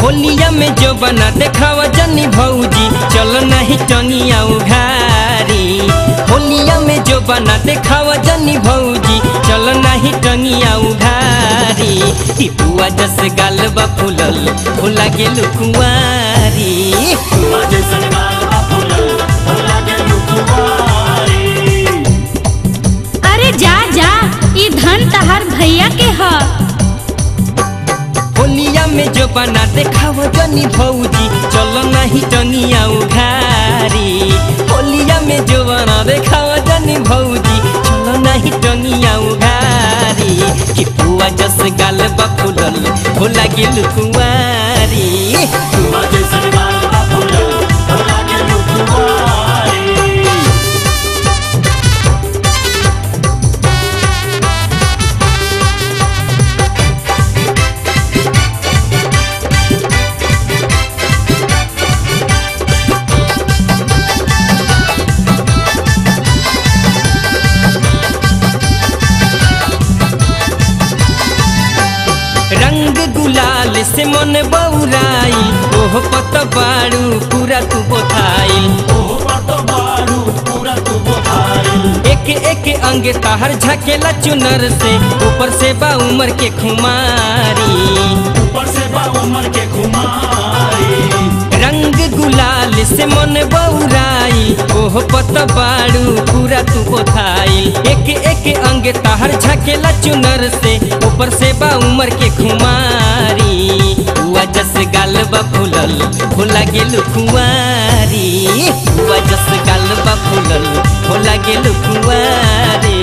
होलिया में जो बना देखावा जनी भौजी चल नहीं टंगिया उघारी होलिया में जो बना देखावा जनी भौजी चल नहीं टंगिया उघारी ई बुआ जस गाल बा फुलल फुला गेल कुंवारी अरे जा जा ई धन तहार भैया के ह होलिया में जो बना देखावा जनी भौजी चल नहीं टंगिया उघारी होलिया में जो बना देखावा जनी भौजी चल नहीं टंगिया उघारी कि बुआ जस गाल बा फुलल भोला गेल कुंवारी रंग गुलाल से मन बौराई ओह पत बारू पूरा तू बोथाई एक एक अंग ताहर झकेला चुनर से ऊपर से बा उमर के खुमारी रंग गुलाल से मन बौराई ओह पत बारू पूरा तू बोथाई एक एक अंग ताहर झकेला चुनर से ऊपर से बा उमर के खुमारी हुआ जस गाल बा फुलल भोला गेल कुंवारी हुआ जस गाल बा फुलल भोला गेल कुंवारी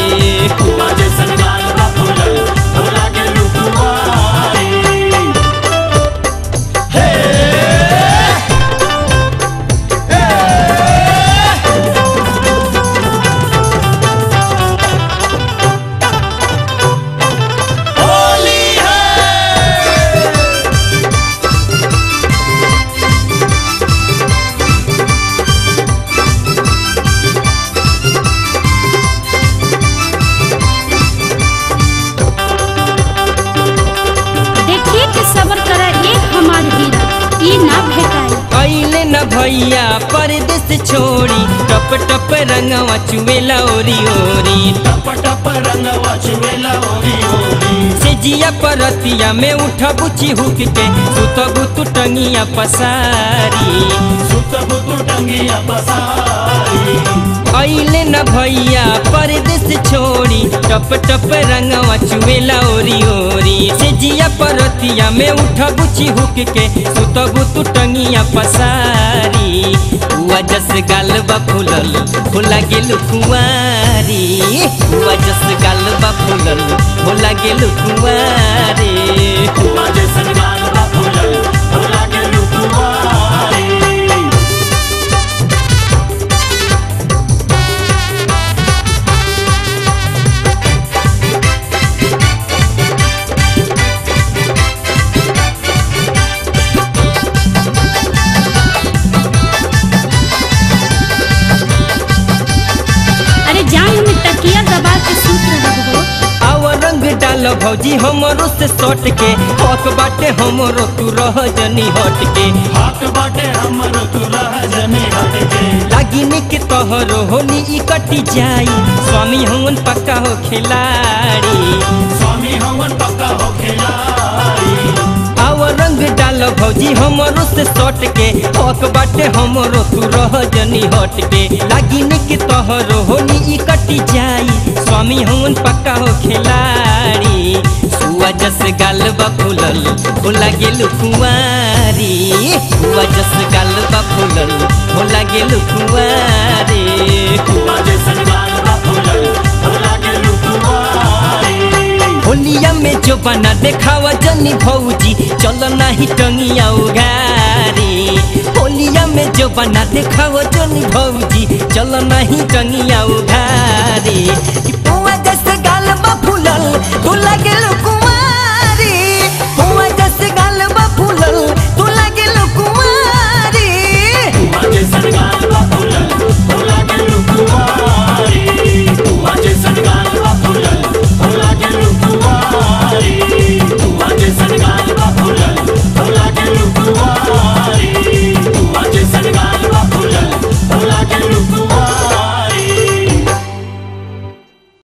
देखिए कि सबर करा एक हमार हीरा ई ना भेटाई अइले न भैया परदेस छोड़ी टप टप रंगवा चुवेला ओरी ओरी से जिया परतिया में उठा बुची हुक के सुतबु तू टंगिया पसारी अइले न भैया परदेस छोड़ी टप टप रंगवा चुवेला ओरी ओरी से जिया परतिया में उठा बुची हुक के सुतबु तू टंगिया पसारी हुआ जस गाल बा फुलल फुला गेल कुंवारी हुआ जस गाल बा फुलल फुला गेल कुंवारी अरे जान में तकिया दबा के सूत रहो आव रंग डाल भौजी हमरो से सट के हक बाटे हमरो तू रह जनी हट के लागी निक तोहरो होली ई कटी जाई स्वामी हमन पक्का हो खिलाड़ी आव रंग डाल भौजी हमरो से सट के हक बाटे हमरो तू रह जनी हट के लागी निक तोहरो होली ई कटी जाई स्वामी हमन पक्का हो खिलाड़ी सुआ जस गाल बा फुलल भोला गेल कुंवारी सुआ जस गाल बा फुलल भोला गेल कुंवारी होलिया में जो बना देखावा जनी भौजी चल नहीं टंगिया उघारी होलिया में जो बना देखावा जनी भौजी चल नहीं टंगिया उघारी